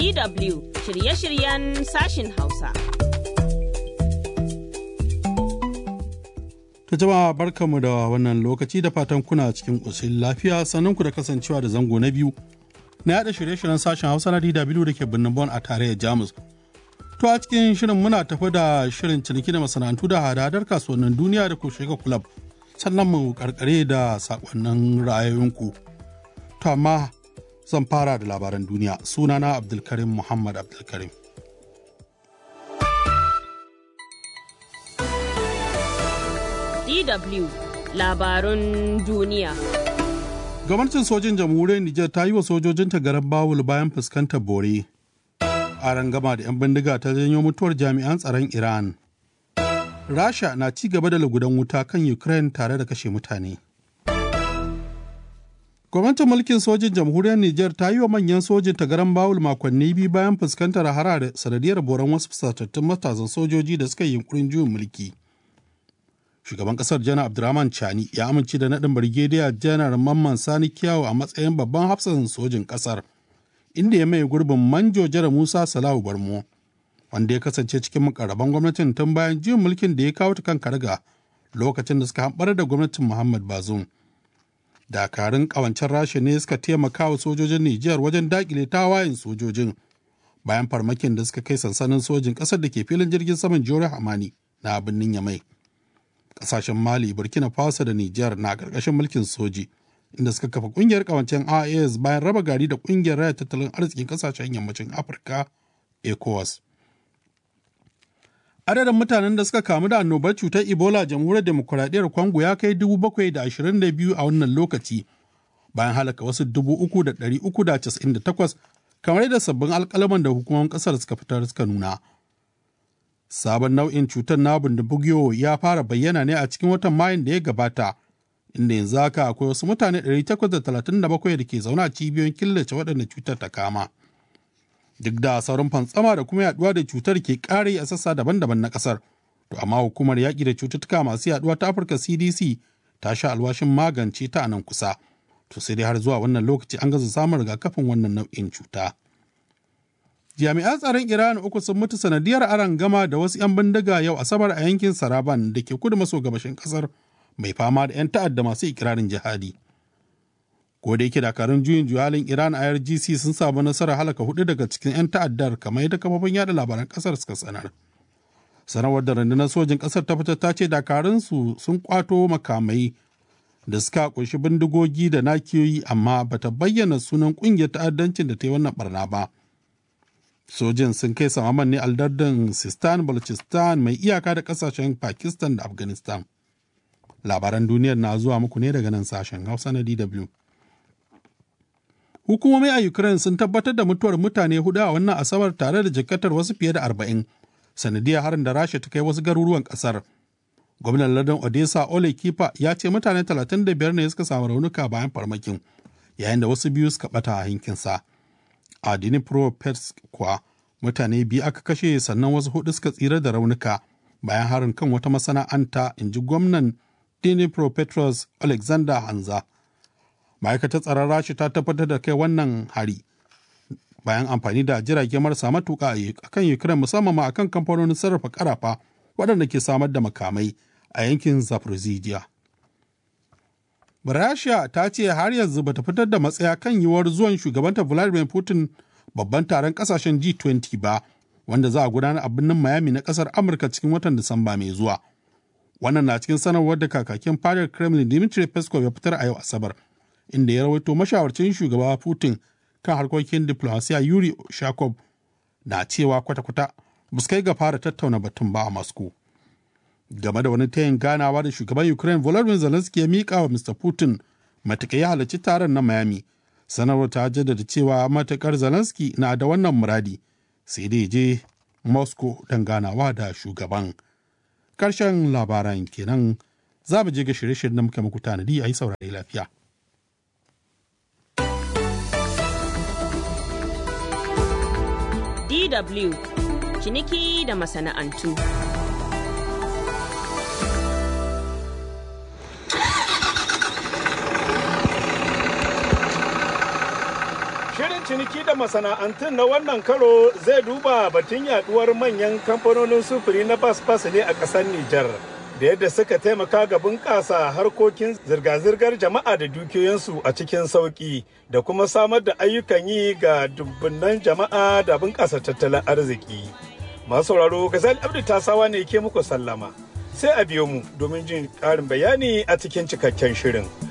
DW shirye-shiryen sashin Hausa. Ta jama'a barkanmu da wannan lokaci da fatan kuna cikin ƙoshin lafiya sannan ku da kasancewa da zango na biyu na yada shirye-shiryen sashen Hausa na DW da ke birnin Bon a tarayyar Jamus. To a cikin shirin muna tafi da shirin ciniki da masana'antu da hadadar kasuwannin duniya da shiga kulab sannan mu karkare da sakonnin ra'ayoyinku. To amma zan fara da labaran duniya sunana Abdulkarim Muhammad Abdulkarim. DW labarun duniya. Gwamnatin sojin jamhuriyar Nijar ta yi wa sojojinta garan bawul bayan fuskantar bore. A rangama da 'yan bindiga ta janyo mutuwar jami'an tsaron Iran. Rasha na ci gaba da lugudan wuta kan Ukraine tare da kashe mutane. Gwamnatin mulkin sojin jamhuriyar Nijar ta yi wa manyan sojin ta garan bawul makonni biyu bayan fuskantar harare sanadiyar boran wasu fusatattun matasan sojoji da suka yi yunkurin juyin mulki. Shugaban kasar Janar Abdurrahman Chani ya amince da naɗin Birgediya Janar Mamman Sani Kyawu a matsayin babban hafsan sojin kasar, inda ya mai gurbin Manjo Jara Musa Salahu Barmo, wanda ya kasance cikin mukarraban gwamnatin tun bayan juyin mulkin da ya kawo ta kan karga lokacin da suka hamɓar da gwamnatin Muhammad Bazoum. dakarun kawancen rasha ne suka taimaka wa sojojin Nijar wajen dakile tawayen sojojin bayan farmakin da suka kai sansanin sojin ƙasar da ke filin jirgin saman Jore Hamani na birnin Yamai. Ƙasashen Mali, Burkina Faso da Nijar na ƙarƙashin mulkin soji inda suka kafa ƙungiyar kawancen IAS bayan raba gari da ƙungiyar raya tattalin arzikin ƙasashen yammacin Afirka ECOWAS. adadin mutanen da suka kamu da annobar cutar ebola jamhuriyar demokuraɗiyyar congo ya kai 722 a wannan lokaci bayan halaka wasu 3,398 kamar yadda sabbin alkalaman da hukumomin ƙasar suka fitar suka nuna sabon nau'in cutar na bundibugyo ya fara bayyana ne a cikin watan mayun da ya gabata inda yanzu haka akwai wasu mutane 837 da ke zaune a cibiyoyin killace waɗanda cutar ta kama. duk da sauran fantsama da kuma yaduwa da cutar ke kare a sassa daban-daban na kasar to amma hukumar yaƙi da cututtuka masu yaduwa ta afirka cdc ta sha alwashin magance ta a nan kusa to sai dai har zuwa wannan lokaci an gaza samun rigakafin wannan nau'in cuta jami'an tsaron iran uku sun mutu sanadiyar aron gama da wasu 'yan bindiga yau asabar a yankin saraban da ke kudu maso gabashin kasar mai fama da 'yan ta'adda masu ikirarin jihadi ko da yake dakarun juyin juhalin iran irgc sun samu nasarar halaka hudu daga cikin 'yan ta'addar kamar yadda kafofin yada labaran kasar suka sanar sanarwar da rundunar sojin kasar ta fitar ta ce dakarunsu sun kwato makamai da suka kunshi bindigogi da nakiyoyi amma bata bayyana sunan kungiyar ta'addancin da ta yi wannan barna ba sojin sun kai samaman ne aldardin sistan balochistan mai iyaka da kasashen pakistan da afghanistan labaran duniyar na zuwa muku ne daga nan sashen hausa na dw Hukumomi a Ukraine sun tabbatar da mutuwar mutane hudu a wannan asabar tare da jikatar wasu fiye da arba'in sanadiyar harin da Rasha ta kai wasu garuruwan kasar. Gwamnan lardin Odessa Ole Kifa ya ce mutane 35 ne suka samu raunuka bayan farmakin, yayin da wasu biyu suka bata a hinkinsa. A Dnipropetrovsk kuwa mutane biyu aka kashe sannan wasu hudu suka tsira da raunuka bayan harin kan wata masana'anta, in ji gwamnan Dnipropetrovsk Alexander Hanza. ma'aikatar tsaron rashi ta tabbatar da kai wannan hari bayan amfani da jirage marasa matuka a kan ukraine musamman ma akan kamfanonin sarrafa karafa waɗanda ke samar da makamai a yankin zaporozhia rasha ta ce har yanzu bata fitar da matsaya kan yiwuwar zuwan shugabanta vladimir putin babban taron kasashen g20 ba wanda za a gudanar a birnin miami na kasar amurka cikin watan disamba mai zuwa wannan na cikin sanarwar da kakakin fadar kremlin dmitry peskov ya fitar a yau asabar inda ya rawaito mashawarcin shugaba Putin kan harkokin diplomasiya Yuri Shakov na cewa kwata-kwata ba su kai ga fara tattauna batun ba a Moscow. Game da wani tayin ganawa da shugaban Ukraine Volodymyr Zelensky ya miƙa wa Mr. Putin matuƙa ya halarci taron na Miami. Sanarwar ta jaddada cewa matuƙar Zelensky na da wannan muradi sai dai je Moscow don ganawa da shugaban. Karshen labaran kenan za mu je ga shirye-shiryen da muka muku tanadi a yi saurari lafiya. DW ciniki da masana'antu. Shirin ciniki da masana'antun na wannan karo zai duba batun yaduwar manyan kamfanonin sufuri na bas-bas ne a ƙasar Nijar. Da yadda suka taimaka ga bunƙasa harkokin zirga-zirgar jama'a da dukiyoyinsu a cikin sauƙi da kuma samar da ayyukan yi ga dubbunan jama'a da bunƙasa tattalin arziki. Masu sauraro Gazal Abdu Tasawa ne ke muku sallama. Sai a biyo mu domin jin ƙarin bayani a cikin cikakken shirin.